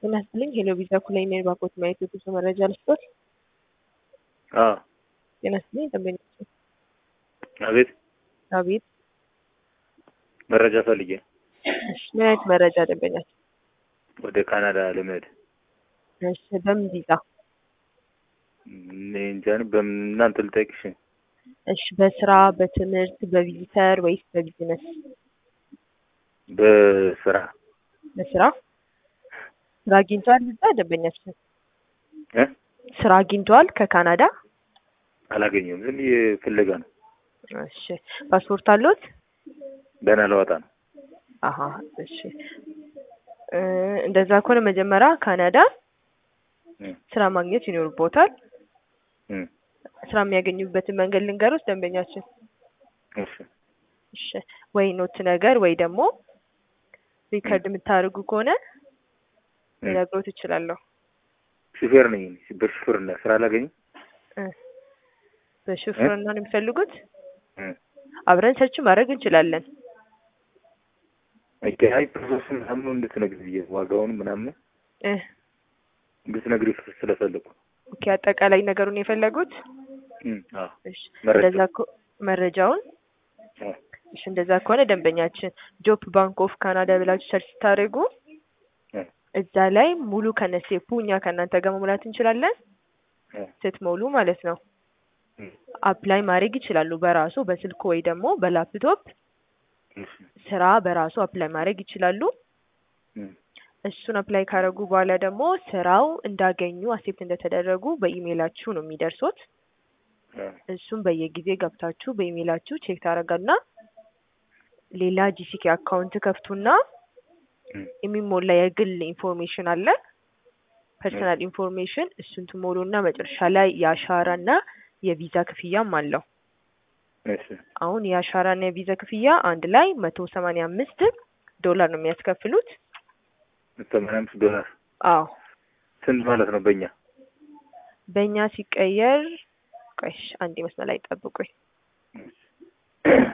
ጤና ይስጥልኝ ሄሎ ቪዛ ኩላይ ነኝ ባኮት ማየት የጉዞ መረጃ ልስጦት። አዎ ጤና ይስጥልኝ ደንበኛችን አቤት አቤት መረጃ ፈልጌ እሺ ምን አይነት መረጃ ደንበኛችን ወደ ካናዳ ለመሄድ እሺ በምን ቪዛ እኔ እንጃ በምን እናንተ ልጠይቅሽ እሺ በስራ በትምህርት በቪዚተር ወይስ በቢዝነስ በስራ በስራ ስራ አግኝተዋል እዛ ደንበኛችን እ ስራ አግኝተዋል ከካናዳ አላገኘሁም ዝም ብዬ ፍለጋ ነው እሺ ፓስፖርት አለዎት ገና ለወጣ ነው አሀ እሺ እ እንደዛ ከሆነ መጀመሪያ ካናዳ እ ስራ ማግኘት ይኖርቦታል እ ስራ የሚያገኙበትን መንገድ ልንገሮት ደንበኛችን እሺ እሺ ወይ ኖት ነገር ወይ ደግሞ ሪከርድ የምታደርጉ ከሆነ እ ልነግሮት እችላለሁ ሹፌር ነኝ እኔ። በሹፌርና ስራ አላገኝም እ በሹፍርና ነው የሚፈልጉት እ አብረን ሰርች ማድረግ እንችላለን ኦኬ አይ ፕሮሰሱን ምናምን እንድትነግሪ ብዬ ዋጋውን ምናምን እ እንድትነግሪ ስለፈለኩ ኦኬ አጠቃላይ ነገሩን የፈለጉት እ አዎ እሺ መረጃ እንደዛ ከ- መረጃውን እ እሺ እንደዛ ከሆነ ደንበኛችን ጆፕ ባንክ ኦፍ ካናዳ ብላችሁ ሰርች ስታደርጉ እ እዛ ላይ ሙሉ ከነሴፑ እኛ ከእናንተ ጋር መሙላት እንችላለን እ ስትሞሉ ማለት ነው እ አፕላይ ማድረግ ይችላሉ በራሱ በስልኩ ወይ ደግሞ በላፕቶፕ እሺ ስራ በራሱ አፕላይ ማድረግ ይችላሉ እ እሱን አፕላይ ካደረጉ በኋላ ደግሞ ስራው እንዳገኙ አክሴፕት እንደተደረጉ በኢሜይላችሁ ነው የሚደርሱት እ እሱም በየጊዜ ገብታችሁ በኢሜይላችሁ ቼክ ታደርጋና ሌላ ጂሲኬ አካውንት ከፍቱና እ የሚሞላ የግል ኢንፎርሜሽን አለ ፐርሰናል ኢንፎርሜሽን እሱን ትሞሉና መጨረሻ ላይ የአሻራና የቪዛ ክፍያም አለው እሺ አሁን የአሻራና የቪዛ ክፍያ አንድ ላይ መቶ ሰማንያ አምስት ዶላር ነው የሚያስከፍሉት ሰማንያ አምስት ዶላር አዎ ስንት ማለት ነው በእኛ በእኛ ሲቀየር ቆይ እሺ፣ አንዴ መስመር ላይ ጠብቁኝ